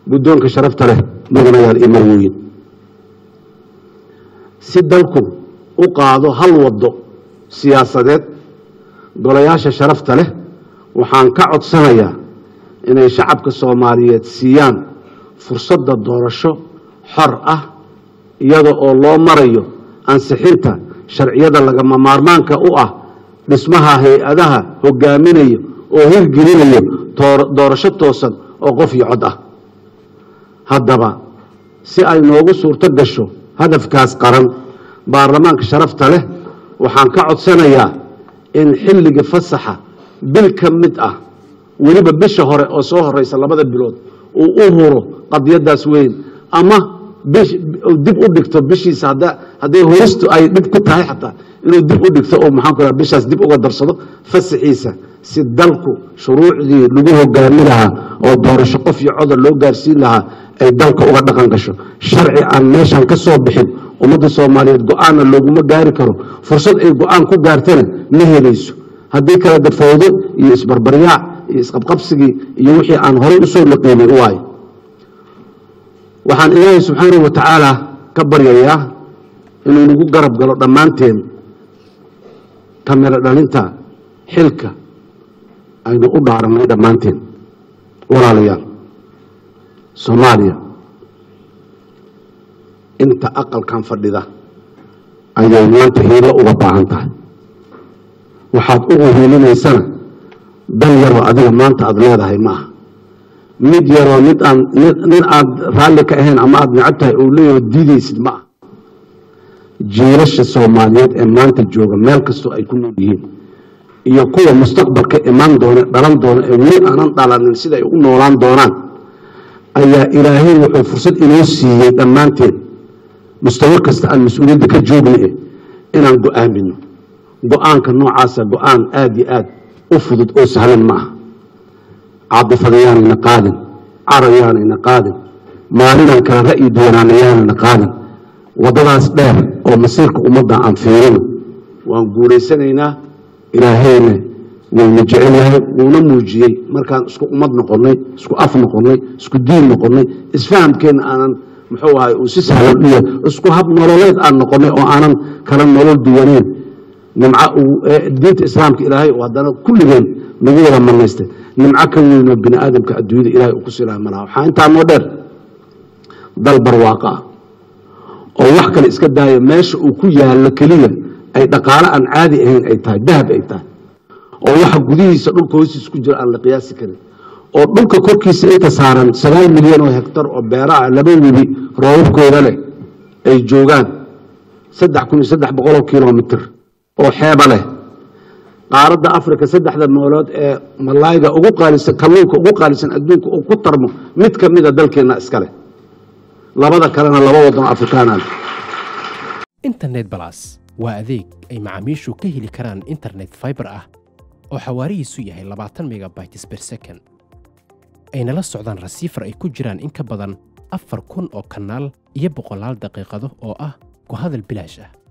guddoonka sharafta leh mudanayaal iyo marwooyin si dalku u qaado hal waddo siyaasadeed golayaasha sharafta leh waxaan ka codsanayaa inay shacabka soomaaliyeed siiyaan fursadda doorasho xor ah iyada oo loo marayo ansixinta sharciyada lagama maarmaanka u ah dhismaha hay-adaha hogaaminaya oo hirgelinayo doorasho toosan oo qof iyo cod ah haddaba si ay noogu suurto gasho hadafkaas qaran baarlamaanka sharafta leh waxaan ka codsanayaa in xilliga fasaxa bil ka mid ah weliba bisha hore oo soo horeysa labada bilood uu u huro qadiyadaas weyn ama dib u dhigto bishiisa hadday horistu ay dhib ku tahay xataa inuu dib u dhigto oo maxaan ku bishaas dib uga darsado fasaxiisa si dalku shuruucdii lagu hogaami lahaa oo doorasho qof iyo codar loo gaarsiin lahaa ay dalka uga dhaqan gasho sharci aan meeshan ka soo bixin ummadda soomaaliyeed go-aanna looguma gaari karo fursad ay go-aan ku gaartana ma helayso haddii kale dafowdo iyo isbarbaryaac iyo isqabqabsigii iyo wixii aan horay usoo naqiinay u waayo waxaan ilaahay subxaanahu wa tacaala ka baryayaa inuu nagu garab galo dhammaanteen kamiro dhalinta xilka aynu u dhaarannay dhammaanteen walaalayaal soomaaliya inta aqalkan fadhida ayay maanta hiilo uga baahan tahay waxaad ugu hiilinaysana dan yaroo adiga maanta aada leedahay ma aha mid yaroo mid aan nin aad raalli ka ahayn ama aada necab tahay oo leeyaho diidaysid ma aha jiilasha soomaaliyeed ee maanta jooga meel kastoo ay ku nool yihiin iyo kuwa mustaqbalka imaan doona dhalan doona ee weli aanan dhalanin sida ay u noolaan doonaan ayaa ilaahay wuxuu fursad inoo siiyey dhammaanteen mustawo kasta aan mas-uuliyadda ka joogna eh inaan go-aamino go-aanka noocaasa go-aan aada iyo aad u fudud oo sahlan ma aha caadifada yaanayna qaadin carab yaanayna qaadin maalinaan kala ra'yi duwanaana yaanayna qaadin waddadaas dheer oo masiirka ummadda aan fiirino waan guulaysanaynaa ilaahayna wayna jecel yahay wuuna muujiyey markaan isku ummad noqonnay isku af noqonnay isku diin noqonnay isfahamkeenna aanan muxuu ahay uu si sahlan u yahay isku hab nololeed aan noqonnay oo aanan kala nolol duwaneyn nimco diinta islaamka ilaahay oo haddana kulligeen nagu wada manaystay nimco ka weynoo bini aadamka adduunyada ilahay uu ku silaha malaha waxaa intaa noo dheer dal barwaaqo ah oo wax kale iska daaya meesha uu ku yaallo keliya ay dhaqaalo aan caadi ahayn ay tahay dahab ay tahay oo waxa gudihiisa dhulka hoostiisa ku jira aan la qiyaasi karin oo dhulka korkiisa inta saaran sagaal milyan oo hektar oo beera ah laba webi roobabkooda leh ay joogaan saddex kun iyo saddex boqoloo kilomitr oo xeeba leh qaaradda africa saddexda noolood ee malayga ugu qaalisan kalluunka ugu qaalisan adduunka uu ku tarmo mid ka mida dalkeenna iska leh labada kalena laba waddan afrikaana leh internet balas waa adeeg ay macaamiishu ka heli karaan internet fiber ah oo xawaarihiisu yahay labaatan megabytes per second ayna la socdaan rasiifar ay ku jiraan in ka badan afar kun oo kanaal iyo boqolaal daqiiqado oo ah ku hadal bilaash ah